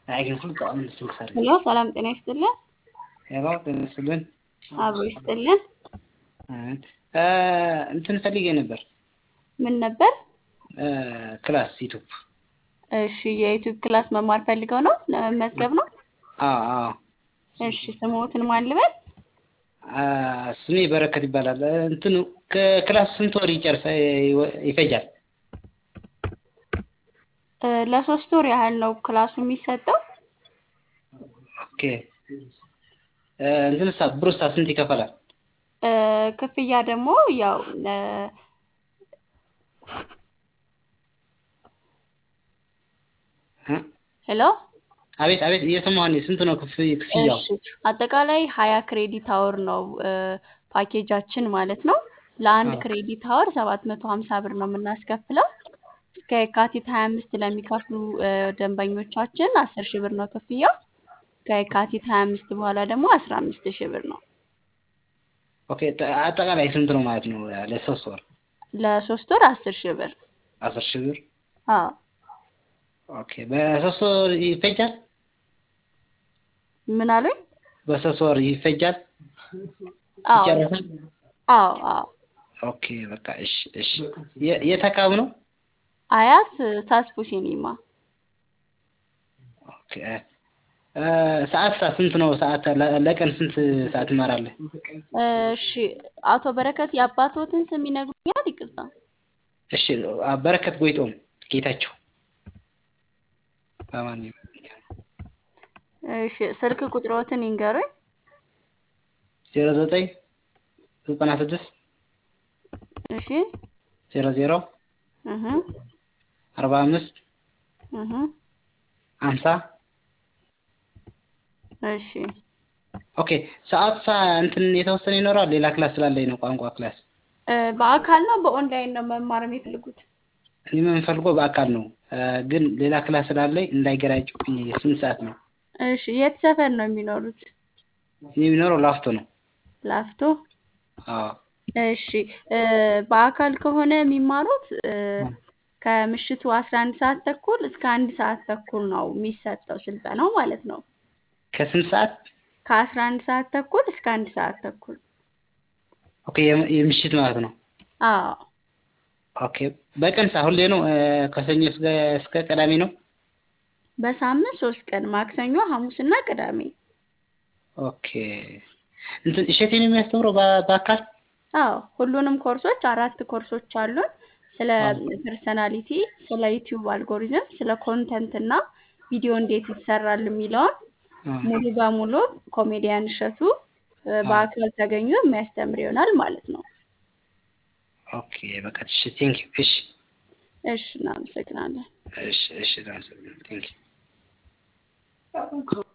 ሄሎ ሰላም ጤና ይስጥልን። ሄሎ ጤና ይስጥልን። አብሮ ይስጥልን። እንትን ፈልጌ ነበር ምን ነበር? ክላስ ዩቱብ። እሺ የዩቲዩብ ክላስ መማር ፈልገው ነው ለመመዝገብ ነው? አዎ አዎ። እሺ ስሞትን ማን ልበል? ስሜ በረከት ይባላል። እንትኑ ከክላስ ስንት ወር ይጨርሳ ይፈጃል? እ ለሶስት ወር ያህል ነው ክላሱ የሚሰጠው። ኦኬ እንትንሳ ብሩሳ ስንት ይከፈላል? እ ክፍያ ደግሞ ያው እ ሄሎ አቤት አቤት እየሰማሁ ነኝ። ስንት ነው ክፍ- ክፍያው? እሺ አጠቃላይ ሀያ ክሬዲት አወር ነው እ ፓኬጃችን ማለት ነው። ለአንድ አዎ። ክሬዲት አወር ሰባት መቶ ሀምሳ ብር ነው የምናስከፍለው። እስከ የካቲት ሀያ አምስት ለሚከፍሉ እ ደንበኞቻችን አስር ሺህ ብር ነው ክፍያው። ከየካቲት ሀያ አምስት በኋላ ደግሞ አስራ አምስት ሺህ ብር ነው። ኦኬ ተ- አጠቃላይ ስንት ነው ማለት ነው ለሶስት ወር? ለሶስት ወር አስር ሺህ ብር። አስር ሺህ ብር። አዎ ኦኬ በሶስት ወር ይፈጃል? ምን አሉኝ? በሶስት ወር ይፈጃል? አዎ ይጨረሳል? አዎ አዎ ኦኬ በቃ እሺ እሺ። የ- የት አካባቢ ነው? አያት ሳስፑ ሲኒማ ኦኬ እ ሰዓት ሰዓት ስንት ነው? ሰዓት ለ- ለቀን ስንት ሰዓት ትማራለህ? እሺ አቶ በረከት የአባቶትን ስም ይነግሩኛል? ይቅርታ እሺ በረከት ጎይቶም ጌታቸው በማንኛውም እሺ ስልክ ቁጥሮትን ይንገሩኝ። ዜሮ ዘጠኝ ዘጠና ስድስት እሺ ዜሮ ዜሮ እህ አርባ አምስት እህ ሀምሳ እሺ ኦኬ ሰዓት ሳ እንትን የተወሰነ ይኖራል። ሌላ ክላስ ስላለኝ ነው ቋንቋ ክላስ። እ በአካል ነው በኦንላይን ነው መማር የሚፈልጉት? እኔ የምፈልገው በአካል ነው እ ግን ሌላ ክላስ ስላለኝ እንዳይገራጭብኝ ስንት ሰዓት ነው? እሺ የት ሰፈር ነው የሚኖሩት? እኔ የሚኖረው ላፍቶ ነው። ላፍቶ። አዎ እሺ እ በአካል ከሆነ የሚማሩት እ ከምሽቱ አስራ አንድ ሰዓት ተኩል እስከ አንድ ሰዓት ተኩል ነው የሚሰጠው ስልጠናው ማለት ነው። ከስንት ሰዓት? ከአስራ አንድ ሰዓት ተኩል እስከ አንድ ሰዓት ተኩል። ኦኬ የም- የምሽት ማለት ነው። አዎ ኦኬ በቀን ሳ ሁሌ ነው እ ከሰኞ እስከ እስከ ቅዳሜ ነው? በሳምንት ሶስት ቀን ማክሰኞ፣ ሐሙስና ቅዳሜ። ኦኬ እንትን እሸቴን የሚያስተምረው በ- በአካል አዎ ሁሉንም ኮርሶች አራት ኮርሶች አሉን። ስለ አዎ። ፐርሰናሊቲ፣ ስለ ዩቲዩብ አልጎሪዝም፣ ስለ ኮንተንት እና ቪዲዮ እንዴት ይሰራል የሚለውን አዎ። ሙሉ በሙሉ ኮሜዲያን እሸቱ እ አዎ። በአካል ተገኙ የሚያስተምር ይሆናል ማለት ነው። ኦኬ በቃ እሺ ቴንክ ዩ እሺ እሺ እናመሰግናለን። እሺ እሺ ቴንክ ዩ